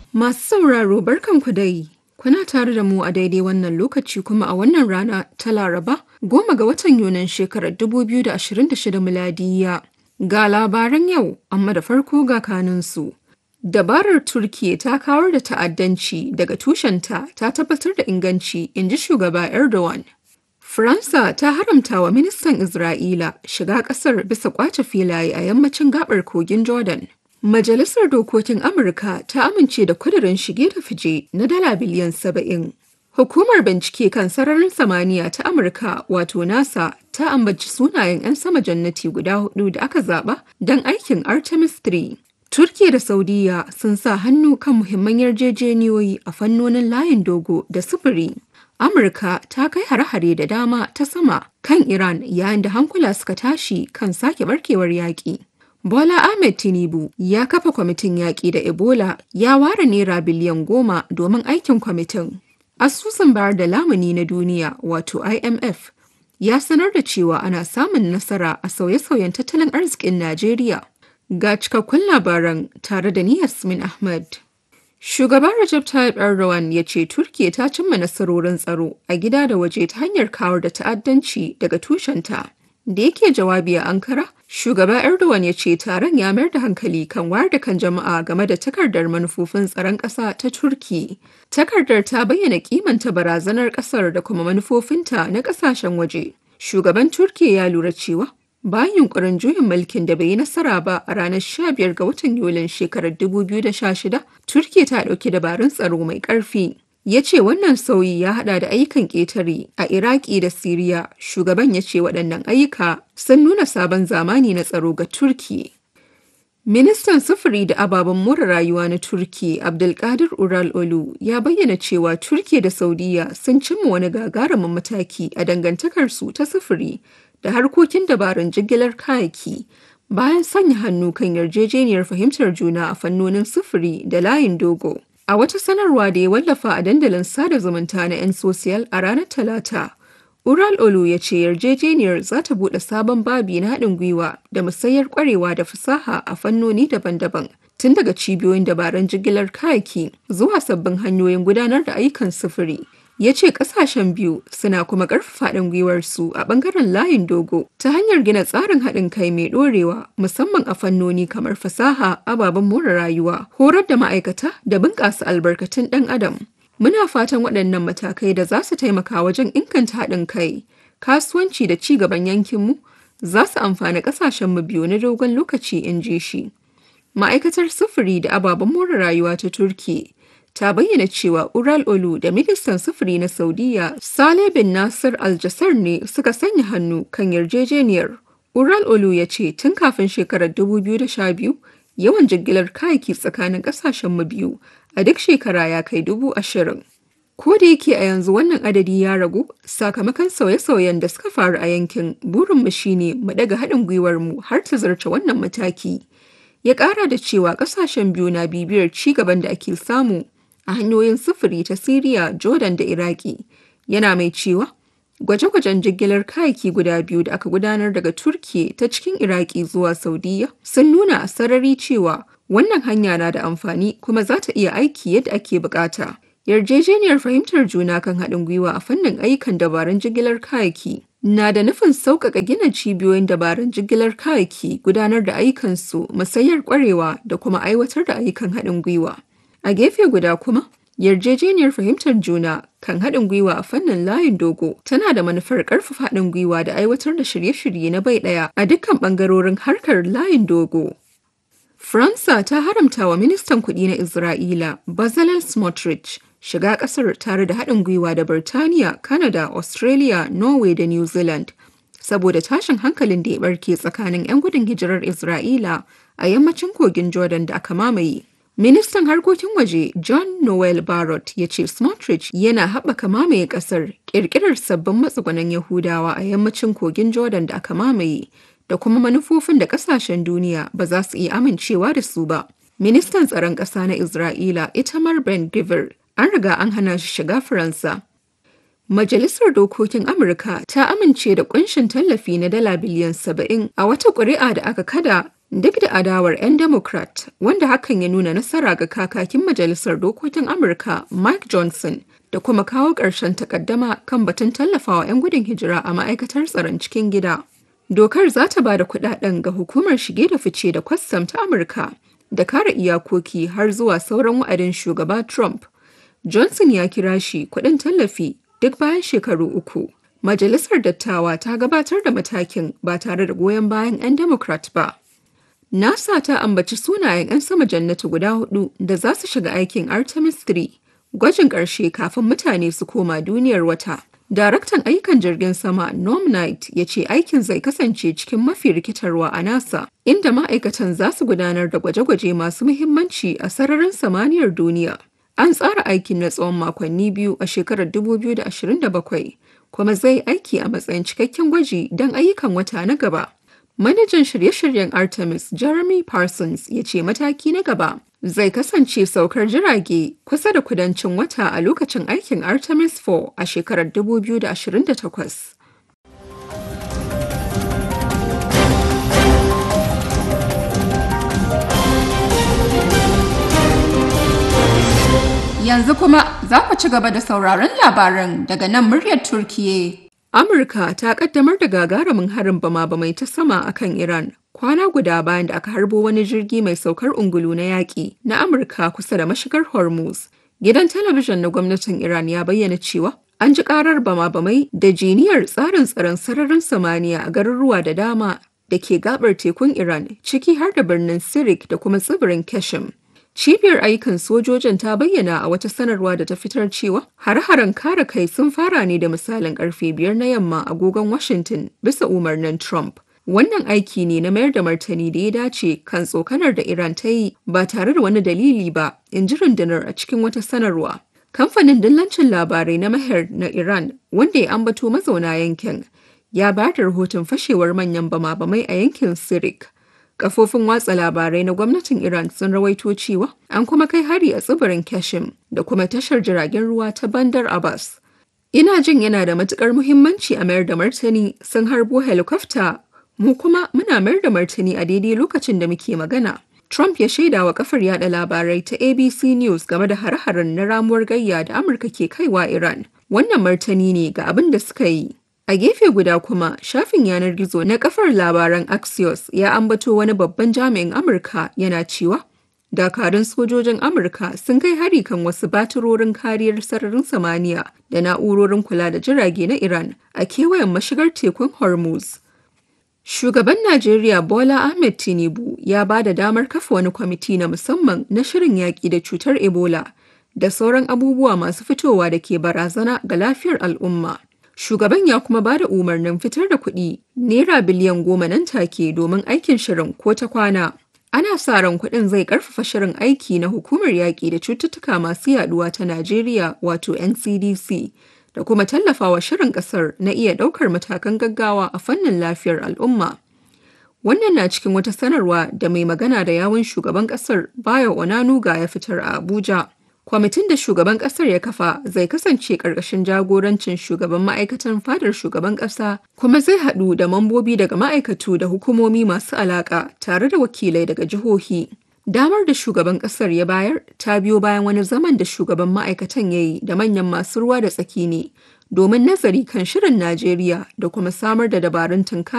Masu sauraro barkanku dai. Kuna tare da mu a daidai wannan lokaci kuma a wannan rana ta Laraba goma ga watan Yunin shekarar 2026 miladiya. Ga labaran yau, amma da farko ga kanunsu. Dabarar Turkiyya ta kawar da ta'addanci daga tushenta ta tabbatar da inganci, in ji shugaba Erdogan. Faransa ta haramta wa ministan Isra'ila shiga ƙasar bisa ƙwace filaye a yammacin gabar kogin Jordan. Majalisar Dokokin Amurka ta amince da kudirin shige da fice na dala biliyan saba'in. Hukumar bincike kan sararin samaniya ta Amurka wato NASA ta ambaci sunayen 'yan sama jannati guda hudu da aka zaba don aikin Artemis 3. Turkiya da Saudiya sun sa hannu kan muhimman yarjejeniyoyi a fannonin layin dogo da sufuri. Amurka ta kai hare-hare da dama ta sama kan Iran yayin da hankula suka tashi kan sake barkewar yaƙi. Bola Ahmed Tinubu ya kafa kwamitin yaƙi da Ebola ya ware naira biliyan goma domin aikin kwamitin. Asusun bayar da lamuni na duniya wato IMF ya sanar da cewa ana samun nasara a sauye-sauyen tattalin arzikin Najeriya. Ga cikakkun labaran tare da ni Yasmin Ahmad. Shugaban Recep Tayyip Erdogan ya ce Turkiyya ta cimma nasarorin tsaro a gida da waje ta hanyar kawar da ta'addanci daga tushenta. Da yake jawabi a Ankara, shugaba Erdogan ya ce taron ya mayar da hankali kan wayar da kan jama'a game da takardar manufofin tsaron ƙasa ta Turki. Takardar ta bayyana kimanta barazanar ƙasar da kuma manufofinta na ƙasashen waje. Shugaban Turkiyya ya lura cewa bayan yunkurin juyin mulkin da bai yi nasara ba a ranar 15 ga watan Yulin shekarar 2016, Turkiyya ta ɗauki dabarun tsaro mai ƙarfi. ya ce wannan sauyi ya hada da ayyukan ƙetare a iraki da siriya shugaban ya ce waɗannan ayyuka sun nuna sabon zamani na tsaro ga turki ministan sufuri da ababen more rayuwa na turki abdulkadir ural olu ya bayyana cewa turki da saudiya sun cimma wani gagarumin mataki a dangantakarsu ta sufuri da harkokin dabarun jigilar kayaki bayan sanya hannu kan yarjejeniyar fahimtar juna a fannonin sufuri da layin dogo A wata sanarwa da ya wallafa a dandalin sada zumunta na 'yan sosiyal a ranar Talata, Ural Olu ya ce yarjejeniyar za ta buɗe sabon babi na haɗin gwiwa da musayar ƙwarewa da fasaha a fannoni daban-daban, tun daga cibiyoyin dabarun jigilar kayaki zuwa sabbin hanyoyin gudanar da ayyukan sufuri. ya ce kasashen biyu suna kuma ƙarfafa haɗin gwiwarsu a ɓangaren layin dogo ta hanyar gina tsarin haɗin kai mai ɗorewa musamman a fannoni kamar fasaha ababen more rayuwa horar da ma'aikata da bunƙasa albarkatun ɗan adam muna fatan waɗannan matakai da za su taimaka wajen inganta haɗin kai kasuwanci da ci gaban yankinmu za su amfani ƙasashenmu biyu na dogon lokaci in ji shi ma'aikatar sufuri da ababen more rayuwa ta turki ta bayyana cewa Ural Olu da ministan sufuri na Saudiya Saleh bin Nasir Al-Jassar ne suka sanya hannu kan yarjejeniyar. Ural Olu ya ce tun kafin shekarar 2012 yawan jigilar kayaki tsakanin kasashen mu biyu a duk shekara ya kai dubu ashirin. Ko da yake a yanzu wannan adadi ya ragu sakamakon sauye-sauyen da suka faru a yankin burinmu shine mu daga haɗin gwiwar mu har ta zarce wannan mataki. Ya ƙara da cewa ƙasashen biyu na bibiyar ci gaban da ake samu a hanyoyin sufuri ta Siriya, Jordan da Iraki. Yana mai cewa gwaje-gwajen jigilar kayaki guda biyu da aka gudanar daga Turkiye ta cikin Iraki zuwa Saudiya sun nuna a sarari cewa wannan hanya na da amfani kuma za ta iya aiki yadda ake bukata. Yarjejeniyar fahimtar juna kan haɗin gwiwa a fannin ayyukan dabarun jigilar kayaki na da nufin sauƙaƙa gina cibiyoyin dabarun jigilar kayaki gudanar da ayyukansu musayar ƙwarewa da kuma aiwatar da ayyukan haɗin gwiwa. A gefe guda kuma, yarjejeniyar fahimtar juna kan haɗin gwiwa a fannin layin dogo tana da manufar ƙarfafa haɗin gwiwa da aiwatar da shirye-shirye na bai ɗaya a dukkan ɓangarorin harkar layin dogo. Faransa ta haramta wa ministan kuɗi na Isra'ila, Bezalel Smotrich, shiga ƙasar tare da haɗin gwiwa da Birtaniya, Canada, Australia, Norway da New Zealand. Saboda tashin hankalin da ya ɓarke tsakanin 'yan gudun hijirar Isra'ila a yammacin kogin Jordan da aka mamaye. Ministan harkokin waje John Noel Barrott ya ce Smotrich yana haɓaka mamaye ƙasar ƙirƙirar sabbin matsugunan Yahudawa a yammacin kogin Jordan da aka mamaye da kuma manufofin da ƙasashen duniya ba za su iya amincewa da su ba. Ministan tsaron ƙasa na Isra'ila Itamar Ben Gvir an riga an hana shi shiga Faransa. Majalisar Dokokin Amurka ta amince da kunshin tallafi na dala biliyan saba'in a wata ƙuri'a da aka kada Duk da adawar 'yan Democrat, wanda hakan ya nuna nasara ga kakakin Majalisar Dokokin Amurka Mike Johnson da kuma kawo ƙarshen takaddama kan batun tallafawa 'yan gudun hijira a ma'aikatar tsaron cikin gida. Dokar za ta ba da kudaden ga hukumar shige da fice da kwastam ta Amurka da kare iyakoki har zuwa sauran wa'adin shugaba Trump. Johnson ya kira shi kudin tallafi duk bayan shekaru uku. Majalisar Dattawa ta gabatar da matakin ba tare da goyon bayan 'yan Democrat ba. NASA ta ambaci sunayen 'yan sama jannatu guda hudu da za su shiga aikin Artemis 3, gwajin ƙarshe kafin mutane su koma duniyar wata. Daraktan ayyukan jirgin sama Norm Knight ya ce aikin zai kasance cikin mafi rikitarwa a NASA, inda ma'aikatan za su gudanar da gwaje-gwaje masu muhimmanci a sararin samaniyar duniya. An tsara aikin na tsawon makonni biyu a shekarar 2027, kuma zai aiki a matsayin cikakken gwaji don ayyukan wata na gaba. Manajan shirye-shiryen Artemis Jeremy Parsons ya ce mataki na gaba zai kasance saukar jirage kusa da kudancin wata a lokacin aikin Artemis 4 a shekarar 2028. Yanzu kuma za ku ci gaba da sauraron labaran daga nan muryar Turkiye. Amurka ta kaddamar da gagarumin harin bama-bamai ta sama akan Iran kwana guda bayan da aka harbo wani jirgi mai saukar ungulu na yaƙi na Amurka kusa da mashigar Hormuz. Gidan talabijin na gwamnatin Iran ya bayyana cewa an ji karar bama-bamai da jiniyar tsarin tsaron sararin samaniya a garuruwa da dama da ke gabar tekun Iran ciki har da birnin Sirik da kuma tsibirin Keshim. Cibiyar ayyukan sojojin ta bayyana a wata sanarwa da ta fitar cewa har-haren kare kai sun fara ne da misalin karfe biyar na yamma agogon Washington bisa umarnin Trump. Wannan aiki ne na mayar da martani da ya dace kan tsokanar da Iran ta yi ba tare da wani dalili ba, in ji rundunar a cikin wata sanarwa. Kamfanin dillancin labarai na Maher na Iran, wanda ya ambato mazauna yankin, ya ba da rahoton fashewar manyan bama-bamai a yankin Sirik. Kafofin watsa labarai na gwamnatin Iran sun rawaito cewa an kuma kai hari a tsibirin Kashim da kuma tashar jiragen ruwa ta Bandar Abbas. Ina jin yana da matukar muhimmanci a mayar da martani sun harbo helikofta mu kuma muna mayar da martani a daidai lokacin da muke magana. Trump ya shaida wa kafar yada labarai ta ABC News game da hare-haren na ramuwar gayya da Amurka ke kaiwa Iran. Wannan martani ne ga abin da suka yi. A gefe guda kuma, shafin yanar gizo na kafar labaran Axios ya ambato wani babban jami'in Amurka yana cewa dakarun sojojin Amurka sun kai hari kan wasu batirorin kariyar sararin samaniya da na'urorin kula da jirage na Iran a kewayen mashigar tekun Hormuz. Shugaban Najeriya Bola Ahmed Tinubu ya ba da damar kafa wani kwamiti na musamman na shirin yaƙi da cutar Ebola da sauran abubuwa masu fitowa da ke barazana ga lafiyar al'umma. Shugaban ya kuma ba da umarnin fitar da kuɗi naira biliyan goma nan take domin aikin shirin ko ta kwana. Ana sa ran kuɗin zai ƙarfafa shirin aiki na hukumar yaƙi da cututtuka masu yaɗuwa ta Najeriya wato NCDC da kuma tallafawa shirin ƙasar na iya ɗaukar matakan gaggawa a fannin lafiyar al'umma. Wannan na cikin wata sanarwa da mai magana da yawun shugaban ƙasar Bayo Onanuga ya fitar a Abuja. Kwamitin da shugaban kasar ya kafa zai kasance ƙarƙashin jagorancin shugaban ma'aikatan fadar shugaban ƙasa kuma zai haɗu da mambobi daga ma'aikatu da hukumomi masu alaƙa tare da wakilai daga jihohi. Damar da shugaban ƙasar ya bayar ta biyo bayan wani zaman da shugaban ma'aikatan ya yi da manyan masu ruwa da tsaki ne domin nazari kan shirin Najeriya da kuma samar da dabarun tunka